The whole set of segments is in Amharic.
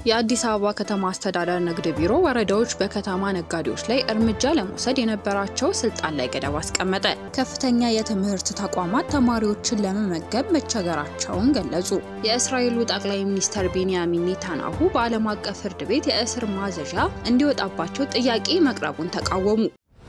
የአዲስ አበባ ከተማ አስተዳደር ንግድ ቢሮ ወረዳዎች በከተማ ነጋዴዎች ላይ እርምጃ ለመውሰድ የነበራቸው ስልጣን ላይ ገደብ አስቀመጠ። ከፍተኛ የትምህርት ተቋማት ተማሪዎችን ለመመገብ መቸገራቸውን ገለጹ። የእስራኤሉ ጠቅላይ ሚኒስትር ቤንያሚን ኔታንያሁ በዓለም አቀፍ ፍርድ ቤት የእስር ማዘዣ እንዲወጣባቸው ጥያቄ መቅረቡን ተቃወሙ።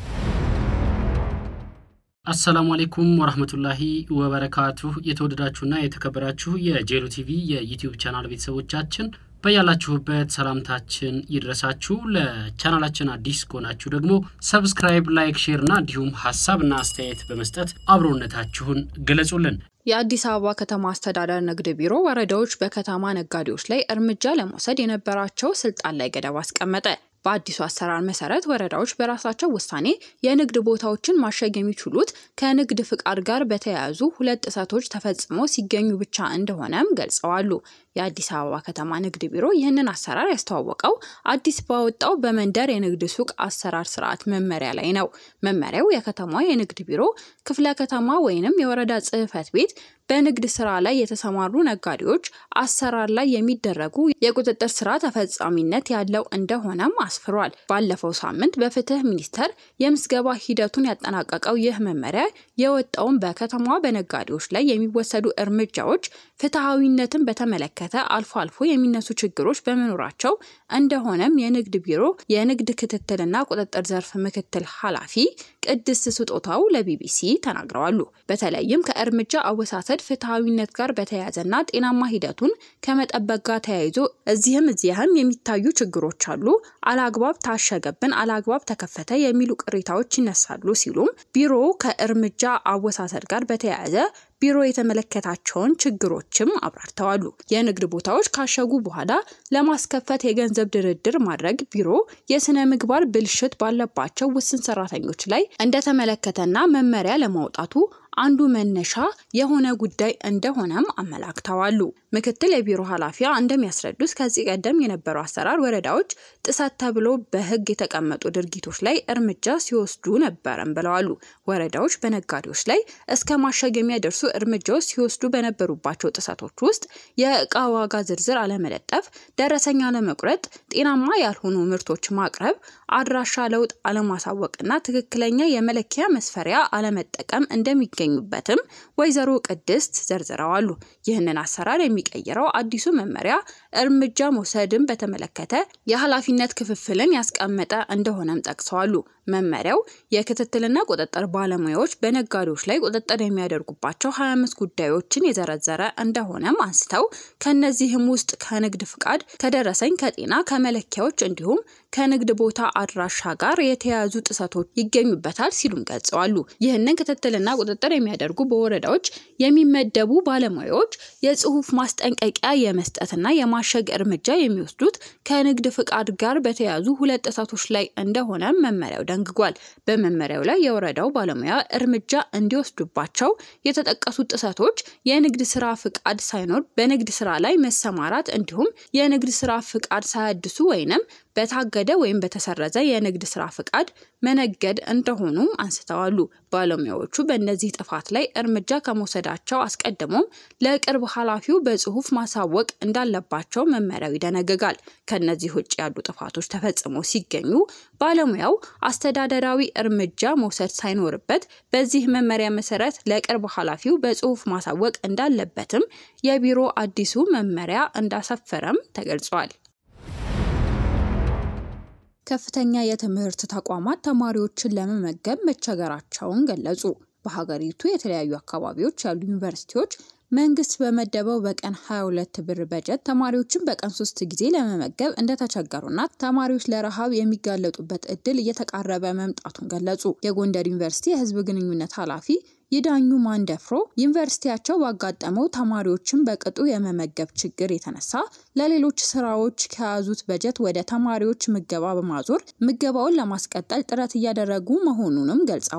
አሰላሙ አሌይኩም ወራህመቱላሂ ወበረካቱሁ። የተወደዳችሁና የተከበራችሁ የጄሉ ቲቪ የዩቲዩብ ቻናል ቤተሰቦቻችን በያላችሁበት ሰላምታችን ይድረሳችሁ። ለቻናላችን አዲስ ከሆናችሁ ደግሞ ሰብስክራይብ፣ ላይክ፣ ሼር እና እንዲሁም ሀሳብና አስተያየት በመስጠት አብሮነታችሁን ገለጹልን። የአዲስ አበባ ከተማ አስተዳደር ንግድ ቢሮ ወረዳዎች በከተማ ነጋዴዎች ላይ እርምጃ ለመውሰድ የነበራቸው ስልጣን ላይ ገደብ አስቀመጠ። በአዲሱ አሰራር መሰረት ወረዳዎች በራሳቸው ውሳኔ የንግድ ቦታዎችን ማሸግ የሚችሉት ከንግድ ፍቃድ ጋር በተያያዙ ሁለት ጥሰቶች ተፈጽሞ ሲገኙ ብቻ እንደሆነም ገልጸዋሉ። የአዲስ አበባ ከተማ ንግድ ቢሮ ይህንን አሰራር ያስተዋወቀው አዲስ ባወጣው በመንደር የንግድ ሱቅ አሰራር ስርዓት መመሪያ ላይ ነው። መመሪያው የከተማ የንግድ ቢሮ፣ ክፍለ ከተማ ወይንም የወረዳ ጽሕፈት ቤት በንግድ ስራ ላይ የተሰማሩ ነጋዴዎች አሰራር ላይ የሚደረጉ የቁጥጥር ስራ ተፈጻሚነት ያለው እንደሆነም አስፍሯል። ባለፈው ሳምንት በፍትህ ሚኒስቴር የምዝገባ ሂደቱን ያጠናቀቀው ይህ መመሪያ የወጣውን በከተማዋ በነጋዴዎች ላይ የሚወሰዱ እርምጃዎች ፍትሐዊነትን በተመለከተ አልፎ አልፎ የሚነሱ ችግሮች በመኖራቸው እንደሆነም የንግድ ቢሮ የንግድ ክትትልና ቁጥጥር ዘርፍ ምክትል ኃላፊ ቅድስት ስጦታው ለቢቢሲ ተናግረዋሉ። በተለይም ከእርምጃ አወሳሰድ ፍትሐዊነት ጋር በተያያዘና ጤናማ ሂደቱን ከመጠበቅ ጋር ተያይዞ እዚህም እዚያህም የሚታዩ ችግሮች አሉ፣ አላግባብ ታሸገብን፣ አላግባብ ተከፈተ የሚሉ ቅሬታዎች ይነሳሉ ሲሉም ቢሮ ከእርምጃ አወሳሰድ ጋር በተያያዘ ቢሮ የተመለከታቸውን ችግሮችም አብራርተዋሉ። የንግድ ቦታዎች ካሸጉ በኋላ ለማስከፈት የገንዘብ ድርድር ማድረግ ቢሮ የስነ ምግባር ብልሽት ባለባቸው ውስን ሰራተኞች ላይ እንደተመለከተና መመሪያ ለማውጣቱ አንዱ መነሻ የሆነ ጉዳይ እንደሆነም አመላክተዋሉ። ምክትል የቢሮ ኃላፊዋ እንደሚያስረዱት ከዚህ ቀደም የነበረው አሰራር ወረዳዎች ጥሰት ተብሎ በሕግ የተቀመጡ ድርጊቶች ላይ እርምጃ ሲወስዱ ነበረም ብለዋሉ። ወረዳዎች በነጋዴዎች ላይ እስከ ማሸግ የሚያደርሱ እርምጃዎች ሲወስዱ በነበሩባቸው ጥሰቶች ውስጥ የእቃ ዋጋ ዝርዝር አለመለጠፍ፣ ደረሰኝ አለመቁረጥ፣ ጤናማ ያልሆኑ ምርቶች ማቅረብ፣ አድራሻ ለውጥ አለማሳወቅና ትክክለኛ የመለኪያ መስፈሪያ አለመጠቀም እንደሚገኙበትም ወይዘሮ ቅድስት ዘርዝረዋሉ። ይህንን አሰራር የሚቀይረው አዲሱ መመሪያ እርምጃ መውሰድን በተመለከተ የኃላፊነት ክፍፍልን ያስቀመጠ እንደሆነም ጠቅሰዋሉ። መመሪያው የክትትልና ቁጥጥር ባለሙያዎች በነጋዴዎች ላይ ቁጥጥር የሚያደርጉባቸው 25 ጉዳዮችን የዘረዘረ እንደሆነም አንስተው ከነዚህም ውስጥ ከንግድ ፍቃድ፣ ከደረሰኝ፣ ከጤና፣ ከመለኪያዎች እንዲሁም ከንግድ ቦታ አድራሻ ጋር የተያያዙ ጥሰቶች ይገኙበታል ሲሉም ገልጸዋሉ። ይህንን ክትትልና ቁጥጥር የሚያደርጉ በወረዳዎች የሚመደቡ ባለሙያዎች የጽሁፍ ማስጠንቀቂያ የመስጠትና የማሸግ እርምጃ የሚወስዱት ከንግድ ፍቃድ ጋር በተያያዙ ሁለት ጥሰቶች ላይ እንደሆነ መመሪያው ደንግጓል። በመመሪያው ላይ የወረዳው ባለሙያ እርምጃ እንዲወስዱባቸው የተጠቀሱት ጥሰቶች የንግድ ስራ ፍቃድ ሳይኖር በንግድ ስራ ላይ መሰማራት እንዲሁም የንግድ ስራ ፍቃድ ሳያድሱ ወይንም በታገደ ወይም በተሰረዘ የንግድ ስራ ፍቃድ መነገድ እንደሆኑም አንስተዋሉ። ባለሙያዎቹ በእነዚህ ጥፋት ላይ እርምጃ ከመውሰዳቸው አስቀድሞም ለቅርብ ኃላፊው በጽሁፍ ማሳወቅ እንዳለባቸው መመሪያው ይደነግጋል። ከነዚህ ውጭ ያሉ ጥፋቶች ተፈጽሞ ሲገኙ ባለሙያው አስተዳደራዊ እርምጃ መውሰድ ሳይኖርበት በዚህ መመሪያ መሰረት ለቅርብ ኃላፊው በጽሁፍ ማሳወቅ እንዳለበትም የቢሮ አዲሱ መመሪያ እንዳሰፈረም ተገልጿል። ከፍተኛ የትምህርት ተቋማት ተማሪዎችን ለመመገብ መቸገራቸውን ገለጹ። በሀገሪቱ የተለያዩ አካባቢዎች ያሉ ዩኒቨርሲቲዎች መንግስት በመደበው በቀን 22 ብር በጀት ተማሪዎችን በቀን ሶስት ጊዜ ለመመገብ እንደተቸገሩና ተማሪዎች ለረሃብ የሚጋለጡበት እድል እየተቃረበ መምጣቱን ገለጹ። የጎንደር ዩኒቨርሲቲ የህዝብ ግንኙነት ኃላፊ ይዳኙ ማንደፍሮ ዩኒቨርሲቲያቸው ባጋጠመው ተማሪዎችን በቅጡ የመመገብ ችግር የተነሳ ለሌሎች ስራዎች ከያዙት በጀት ወደ ተማሪዎች ምገባ በማዞር ምገባውን ለማስቀጠል ጥረት እያደረጉ መሆኑንም ገልጸዋሉ።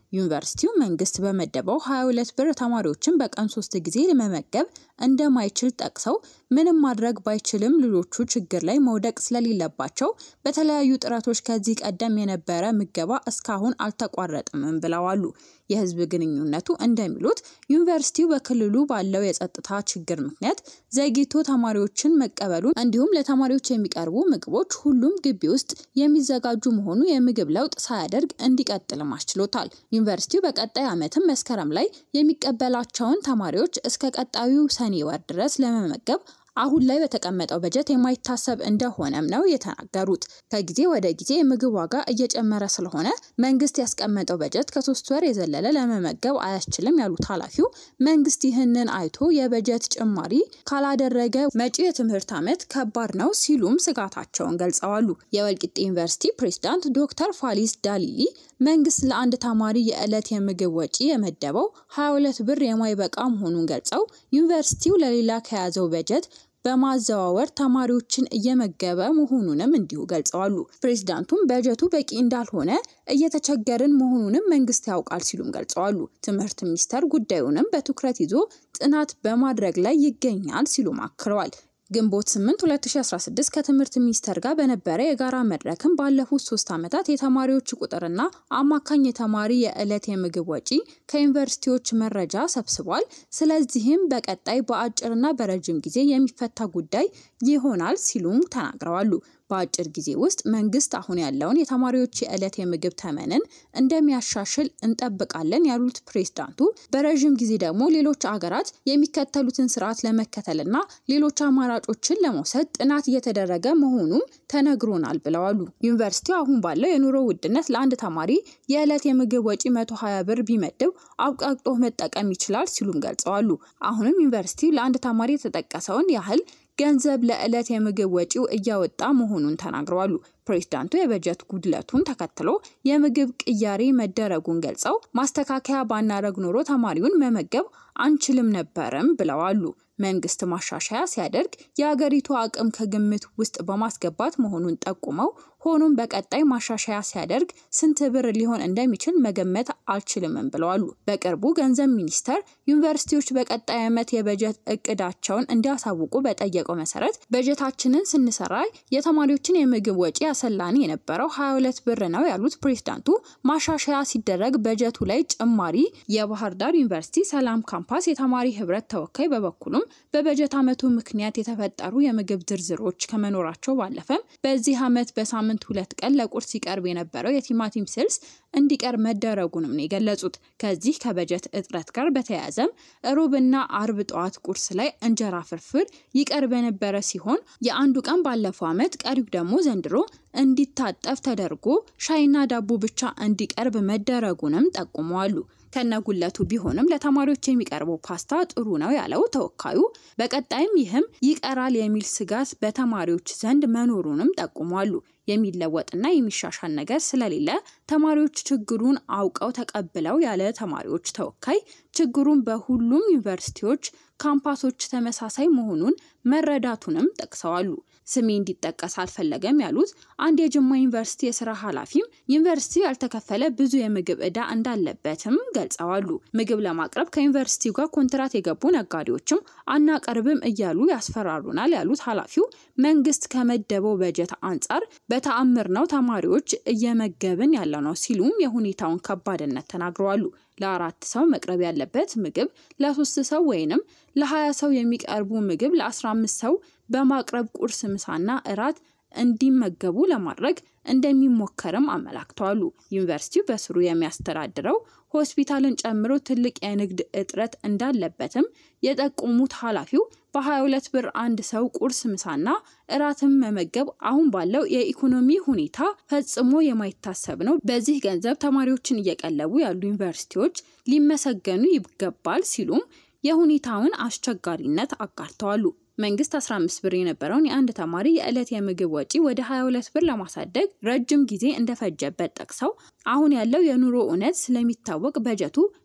ዩኒቨርሲቲው መንግስት በመደበው 22 ብር ተማሪዎችን በቀን ሶስት ጊዜ ለመመገብ እንደማይችል ጠቅሰው ምንም ማድረግ ባይችልም ልጆቹ ችግር ላይ መውደቅ ስለሌለባቸው በተለያዩ ጥረቶች ከዚህ ቀደም የነበረ ምገባ እስካሁን አልተቋረጥምም ብለዋሉ። የህዝብ ግንኙነቱ እንደሚሉት ዩኒቨርሲቲው በክልሉ ባለው የጸጥታ ችግር ምክንያት ዘግይቶ ተማሪዎችን መቀበሉን እንዲሁም ለተማሪዎች የሚቀርቡ ምግቦች ሁሉም ግቢ ውስጥ የሚዘጋጁ መሆኑ የምግብ ለውጥ ሳያደርግ እንዲቀጥልም አስችሎታል። ዩኒቨርሲቲው በቀጣይ ዓመትም መስከረም ላይ የሚቀበላቸውን ተማሪዎች እስከ ቀጣዩ ሰኔ ወር ድረስ ለመመገብ አሁን ላይ በተቀመጠው በጀት የማይታሰብ እንደሆነም ነው የተናገሩት። ከጊዜ ወደ ጊዜ የምግብ ዋጋ እየጨመረ ስለሆነ መንግስት ያስቀመጠው በጀት ከሶስት ወር የዘለለ ለመመገብ አያስችልም ያሉት ኃላፊው መንግስት ይህንን አይቶ የበጀት ጭማሪ ካላደረገ መጪው የትምህርት ዓመት ከባድ ነው ሲሉም ስጋታቸውን ገልጸዋሉ። የወልቂጤ ዩኒቨርሲቲ ፕሬዝዳንት ዶክተር ፋሊስ ዳሊሊ መንግስት ለአንድ ተማሪ የዕለት የምግብ ወጪ የመደበው 22 ብር የማይበቃ መሆኑን ገልጸው ዩኒቨርሲቲው ለሌላ ከያዘው በጀት በማዘዋወር ተማሪዎችን እየመገበ መሆኑንም እንዲሁ ገልጸዋሉ። ፕሬዚዳንቱም በጀቱ በቂ እንዳልሆነ እየተቸገርን መሆኑንም መንግስት ያውቃል ሲሉም ገልጸዋሉ። ትምህርት ሚኒስቴር ጉዳዩንም በትኩረት ይዞ ጥናት በማድረግ ላይ ይገኛል ሲሉም አክለዋል። ግንቦት 8 2016 ከትምህርት ሚኒስቴር ጋር በነበረ የጋራ መድረክም ባለፉት ሶስት ዓመታት የተማሪዎች ቁጥርና አማካኝ የተማሪ የዕለት የምግብ ወጪ ከዩኒቨርሲቲዎች መረጃ ሰብስቧል። ስለዚህም በቀጣይ በአጭርና በረጅም ጊዜ የሚፈታ ጉዳይ ይሆናል ሲሉም ተናግረዋሉ። በአጭር ጊዜ ውስጥ መንግስት አሁን ያለውን የተማሪዎች የዕለት የምግብ ተመንን እንደሚያሻሽል እንጠብቃለን ያሉት ፕሬዝዳንቱ በረዥም ጊዜ ደግሞ ሌሎች አገራት የሚከተሉትን ስርዓት ለመከተልና ሌሎች አማራጮችን ለመውሰድ ጥናት እየተደረገ መሆኑም ተነግሮናል ብለዋሉ። ዩኒቨርሲቲው አሁን ባለው የኑሮ ውድነት ለአንድ ተማሪ የዕለት የምግብ ወጪ 120 ብር ቢመድብ አብቃቅጦ መጠቀም ይችላል ሲሉም ገልጸዋሉ። አሁንም ዩኒቨርሲቲው ለአንድ ተማሪ የተጠቀሰውን ያህል ገንዘብ ለዕለት የምግብ ወጪው እያወጣ መሆኑን ተናግረዋሉ። ፕሬዝዳንቱ የበጀት ጉድለቱን ተከትሎ የምግብ ቅያሬ መደረጉን ገልጸው ማስተካከያ ባናረግ ኖሮ ተማሪውን መመገብ አንችልም ነበርም ብለዋሉ። መንግስት ማሻሻያ ሲያደርግ የአገሪቱ አቅም ከግምት ውስጥ በማስገባት መሆኑን ጠቁመው ሆኖም በቀጣይ ማሻሻያ ሲያደርግ ስንት ብር ሊሆን እንደሚችል መገመት አልችልምም ብለዋሉ። በቅርቡ ገንዘብ ሚኒስቴር ዩኒቨርሲቲዎች በቀጣይ ዓመት የበጀት እቅዳቸውን እንዲያሳውቁ በጠየቀው መሰረት በጀታችንን ስንሰራ የተማሪዎችን የምግብ ወጪ ያሰላን የነበረው 22 ብር ነው ያሉት ፕሬዝዳንቱ ማሻሻያ ሲደረግ በጀቱ ላይ ጭማሪ የባህር ዳር ዩኒቨርሲቲ ሰላም ካምፓስ የተማሪ ህብረት ተወካይ በበኩሉም በበጀት ዓመቱ ምክንያት የተፈጠሩ የምግብ ዝርዝሮች ከመኖራቸው ባለፈም በዚህ ዓመት በሳምንት ሁለት ቀን ለቁርስ ይቀርብ የነበረው የቲማቲም ስልስ እንዲቀር መደረጉንም ነው የገለጹት። ከዚህ ከበጀት እጥረት ጋር በተያያዘም ሮብና አርብ ጠዋት ቁርስ ላይ እንጀራ ፍርፍር ይቀርብ የነበረ ሲሆን የአንዱ ቀን ባለፈው ዓመት ቀሪው ደግሞ ዘንድሮ እንዲታጠፍ ተደርጎ ሻይና ዳቦ ብቻ እንዲቀርብ መደረጉንም ጠቁመዋሉ። ከነጉለቱ ቢሆንም ለተማሪዎች የሚቀርበው ፓስታ ጥሩ ነው ያለው ተወካዩ፣ በቀጣይም ይህም ይቀራል የሚል ስጋት በተማሪዎች ዘንድ መኖሩንም ጠቁሟሉ። የሚለወጥና የሚሻሻል ነገር ስለሌለ ተማሪዎች ችግሩን አውቀው ተቀብለው ያለ ተማሪዎች ተወካይ ችግሩን በሁሉም ዩኒቨርሲቲዎች ካምፓሶች ተመሳሳይ መሆኑን መረዳቱንም ጠቅሰዋሉ። ስሜ እንዲጠቀስ አልፈለገም ያሉት አንድ የጅማ ዩኒቨርሲቲ የስራ ኃላፊም ዩኒቨርሲቲው ያልተከፈለ ብዙ የምግብ ዕዳ እንዳለበትም ገልጸዋሉ። ምግብ ለማቅረብ ከዩኒቨርሲቲው ጋር ኮንትራት የገቡ ነጋዴዎችም አናቀርብም እያሉ ያስፈራሩናል ያሉት ኃላፊው መንግስት ከመደበው በጀት አንጻር በተአምር ነው ተማሪዎች እየመገብን ያለ ነው ሲሉም የሁኔታውን ከባድነት ተናግረዋሉ። ለአራት ሰው መቅረብ ያለበት ምግብ ለሶስት ሰው ወይንም ለሀያ ሰው የሚቀርቡ ምግብ ለአስራ አምስት ሰው በማቅረብ ቁርስ፣ ምሳና እራት እንዲመገቡ ለማድረግ እንደሚሞከርም አመላክተዋሉ። ዩኒቨርሲቲው በስሩ የሚያስተዳድረው ሆስፒታልን ጨምሮ ትልቅ የንግድ እጥረት እንዳለበትም የጠቆሙት ኃላፊው በ22 ብር አንድ ሰው ቁርስ፣ ምሳና እራትን መመገብ አሁን ባለው የኢኮኖሚ ሁኔታ ፈጽሞ የማይታሰብ ነው። በዚህ ገንዘብ ተማሪዎችን እየቀለቡ ያሉ ዩኒቨርሲቲዎች ሊመሰገኑ ይገባል ሲሉም የሁኔታውን አስቸጋሪነት አጋርተዋሉ። መንግስት 15 ብር የነበረውን የአንድ ተማሪ የዕለት የምግብ ወጪ ወደ 22 ብር ለማሳደግ ረጅም ጊዜ እንደፈጀበት ጠቅሰው አሁን ያለው የኑሮ እውነት ስለሚታወቅ በጀቱ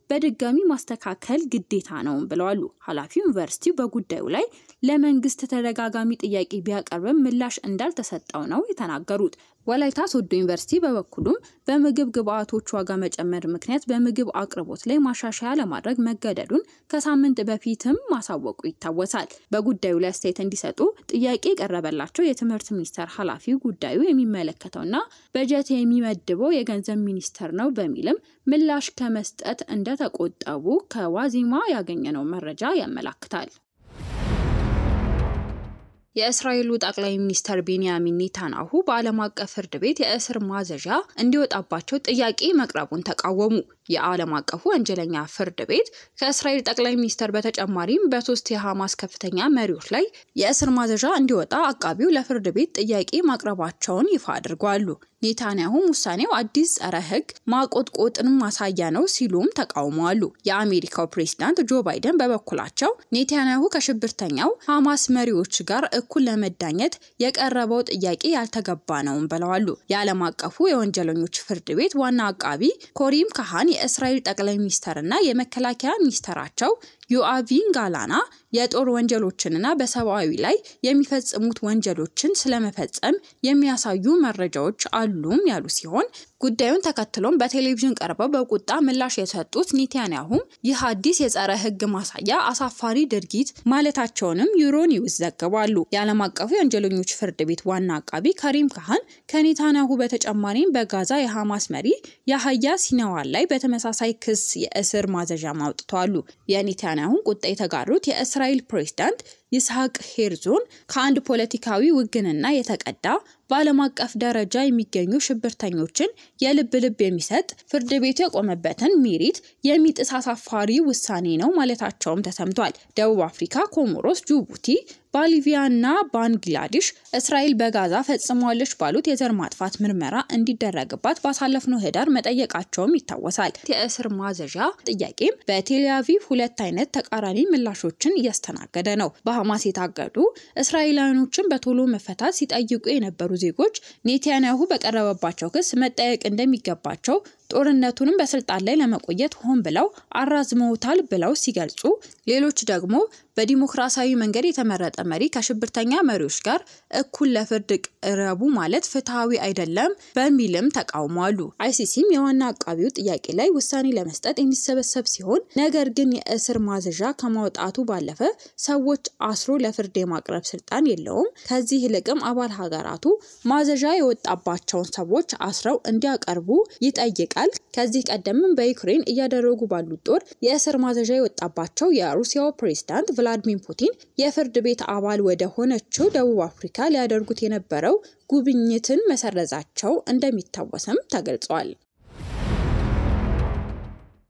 በድጋሚ ማስተካከል ግዴታ ነው ብለዋሉ ኃላፊው። ዩኒቨርሲቲው በጉዳዩ ላይ ለመንግስት ተደጋጋሚ ጥያቄ ቢያቀርብም ምላሽ እንዳልተሰጠው ነው የተናገሩት። ወላይታ ሶዶ ዩኒቨርሲቲ በበኩሉም በምግብ ግብዓቶች ዋጋ መጨመር ምክንያት በምግብ አቅርቦት ላይ ማሻሻያ ለማድረግ መገደዱን ከሳምንት በፊትም ማሳወቁ ይታወሳል። በጉዳዩ ላይ አስተያየት እንዲሰጡ ጥያቄ የቀረበላቸው የትምህርት ሚኒስቴር ኃላፊ ጉዳዩ የሚመለከተውና በጀት የሚመድበው የገንዘብ ሚኒስቴር ነው በሚልም ምላሽ ከመስጠት እንደተቆጠቡ ከዋዜማ ያገኘነው መረጃ ያመላክታል። የእስራኤሉ ጠቅላይ ሚኒስትር ቤንያሚን ኔታንያሁ በዓለም አቀፍ ፍርድ ቤት የእስር ማዘዣ እንዲወጣባቸው ጥያቄ መቅረቡን ተቃወሙ። የዓለም አቀፉ ወንጀለኛ ፍርድ ቤት ከእስራኤል ጠቅላይ ሚኒስትር በተጨማሪም በሶስት የሐማስ ከፍተኛ መሪዎች ላይ የእስር ማዘዣ እንዲወጣ አቃቢው ለፍርድ ቤት ጥያቄ ማቅረባቸውን ይፋ አድርገዋሉ። ኔታንያሁም ውሳኔው አዲስ ጸረ ሕግ ማቆጥቆጥን ማሳያ ነው ሲሉም ተቃውመዋሉ። የአሜሪካው ፕሬዝዳንት ጆ ባይደን በበኩላቸው ኔታንያሁ ከሽብርተኛው ሐማስ መሪዎች ጋር እኩል ለመዳኘት የቀረበው ጥያቄ ያልተገባ ነውም ብለዋሉ። የዓለም አቀፉ የወንጀለኞች ፍርድ ቤት ዋና አቃቢ ኮሪም ካሃን የእስራኤል ጠቅላይ ሚኒስተርና የመከላከያ ሚኒስተራቸው ዮአቪን ጋላና የጦር ወንጀሎችንና በሰብአዊ ላይ የሚፈጽሙት ወንጀሎችን ስለመፈጸም የሚያሳዩ መረጃዎች አሉም ያሉ ሲሆን ጉዳዩን ተከትሎም በቴሌቪዥን ቀርበው በቁጣ ምላሽ የሰጡት ኔታንያሁም ይህ አዲስ የጸረ ሕግ ማሳያ አሳፋሪ ድርጊት ማለታቸውንም ዩሮኒውስ ዘግቧሉ። የዓለም አቀፉ የወንጀለኞች ፍርድ ቤት ዋና አቃቢ ከሪም ካሃን ከኔታንያሁ በተጨማሪም በጋዛ የሐማስ መሪ የሀያ ሲነዋር ላይ በተመሳሳይ ክስ የእስር ማዘዣ አውጥተዋሉ። የኔታንያሁን ቁጣ የተጋሩት የእስራኤል ፕሬዝዳንት ይስሐቅ ሄርዞን ከአንድ ፖለቲካዊ ውግንና የተቀዳ በዓለም አቀፍ ደረጃ የሚገኙ ሽብርተኞችን የልብ ልብ የሚሰጥ ፍርድ ቤቱ የቆመበትን ሜሪት የሚጥስ አሳፋሪ ውሳኔ ነው ማለታቸውም ተሰምቷል። ደቡብ አፍሪካ፣ ኮሞሮስ፣ ጅቡቲ ቦሊቪያ እና ባንግላዴሽ እስራኤል በጋዛ ፈጽሟለች ባሉት የዘር ማጥፋት ምርመራ እንዲደረግባት ባሳለፍነው ህዳር መጠየቃቸውም ይታወሳል። የእስር ማዘዣ ጥያቄም በቴልአቪቭ ሁለት አይነት ተቃራኒ ምላሾችን እያስተናገደ ነው። በሐማስ የታገዱ እስራኤላውያኖችን በቶሎ መፈታት ሲጠይቁ የነበሩ ዜጎች ኔታንያሁ በቀረበባቸው ክስ መጠየቅ እንደሚገባቸው ጦርነቱንም በስልጣን ላይ ለመቆየት ሆን ብለው አራዝመውታል ብለው ሲገልጹ፣ ሌሎች ደግሞ በዲሞክራሲያዊ መንገድ የተመረጠ መሪ ከሽብርተኛ መሪዎች ጋር እኩል ለፍርድ ቅረቡ ማለት ፍትሐዊ አይደለም በሚልም ተቃውሟሉ። አይሲሲም የዋና አቃቢው ጥያቄ ላይ ውሳኔ ለመስጠት የሚሰበሰብ ሲሆን ነገር ግን የእስር ማዘዣ ከማውጣቱ ባለፈ ሰዎች አስሮ ለፍርድ የማቅረብ ስልጣን የለውም። ከዚህ ይልቅም አባል ሀገራቱ ማዘዣ የወጣባቸውን ሰዎች አስረው እንዲያቀርቡ ይጠይቃል። ከዚህ ቀደምም በዩክሬን እያደረጉ ባሉት ጦር የእስር ማዘዣ የወጣባቸው የሩሲያው ፕሬዝዳንት ቭላዲሚር ፑቲን የፍርድ ቤት አባል ወደ ሆነችው ደቡብ አፍሪካ ሊያደርጉት የነበረው ጉብኝትን መሰረዛቸው እንደሚታወስም ተገልጿል።